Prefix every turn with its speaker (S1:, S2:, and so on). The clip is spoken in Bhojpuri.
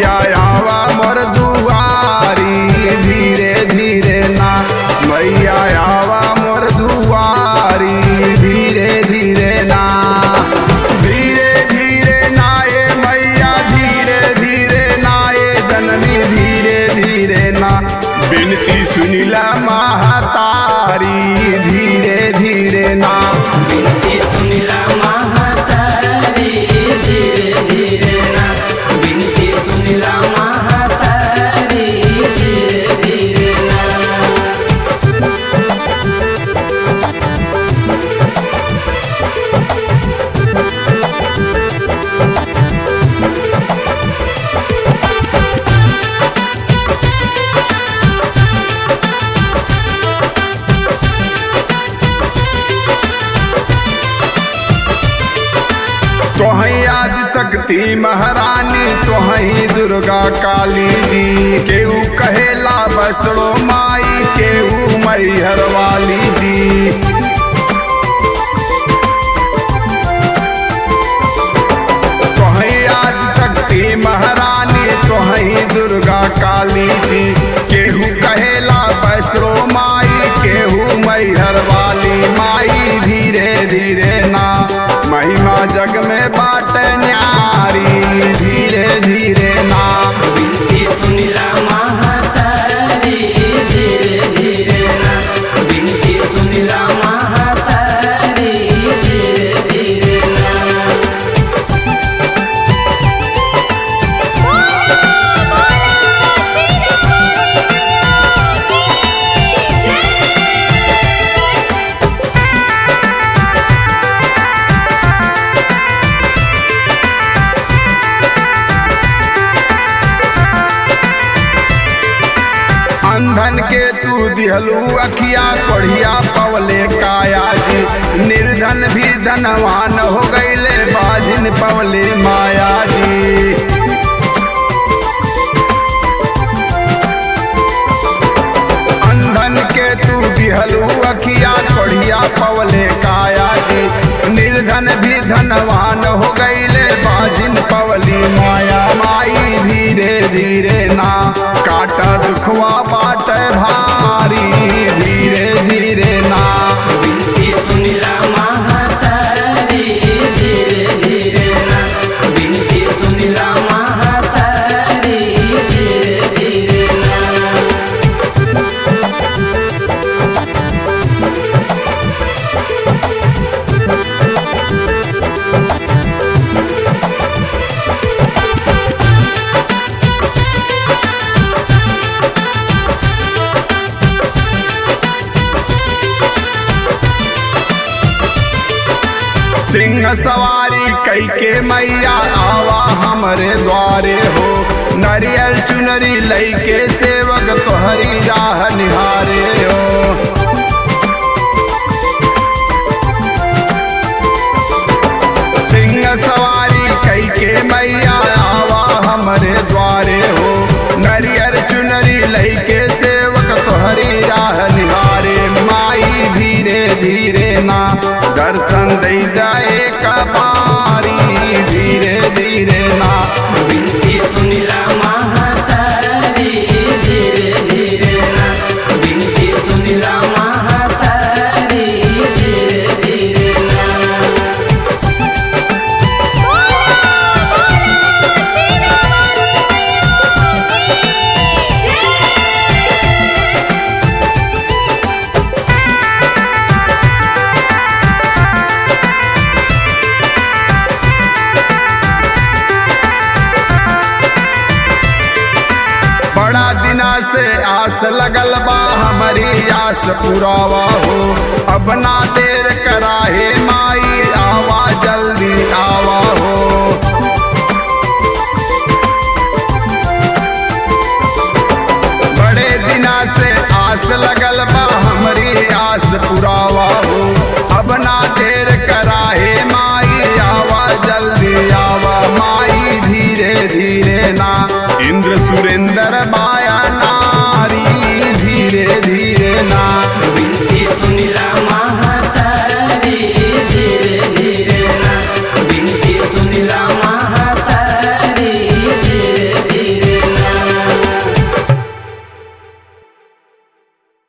S1: मैया आवा मोर दुआरी धीरे धीरे ना मैया आवा मोर दुआरी धीरे धीरे ना धीरे धीरे ना ए मैया धीरे धीरे ना ए जननी धीरे धीरे ना बिनती सुनिला महातारी धीरे धीरे ना
S2: बिनती सुनिला महातारी धीरे धीरे ना बिनती सुनिला महातारी धीरे धीरे ना
S1: तोहई आदि शक्ति महारानी तोहई दुर्गा काली जी केहू कहेला बसड़ो माई केहू मैहर वाली जी तोहई आदि शक्ति महारानी तोहई दुर्गा काली जी केहू कहेला बसड़ो माई केहू मैहर वाली माई धीरे धीरे ना महिमा जग में बाट न्यारी धीरे धीरे ना
S2: बिनती सुनिला महातारी धीरे धीरे ना बिनती सुनिला महातारी धीरे धीरे ना
S1: अंधन के तू दिहलू अखिया कोढ़िया पवले काया जी निर्धन भी धनवान हो गईले बाजिन पवले माया जी अंधन के तू दिहलू अखिया कोढ़िया पवले काया जी निर्धन भी धनवान हो गईले बाजिन पवली माया माई धीरे धीरे ना काटा दुखवा बाट भारी धीरे धीरे ना
S2: बिनती सुनिला महातारी धीरे धीरे ना बिनती सुनिला महातारी धीरे धीरे ना
S1: सिंह सवारी कई के मैया आवा हमरे द्वारे हो नरियल चुनरी लई के सेवक तोहरी राह निहारे हो सिंह सवारी कई के मैया आवा हमरे द्वारे हो नरियर चुनरी लई के सेवक तोहरी राह निहारे माई धीरे धीरे ना दर्शन दई जाए कपारी धीरे धीरे ना
S2: बिनती सुनिला महातारी धीरे धीरे ना बिनती सुनिला महातारी धीरे धीरे ना
S1: बड़ा दिना से आस लगल बा हमारी आस पुरावा हो अब ना देर कराहे माई आवा जल्दी आवा हो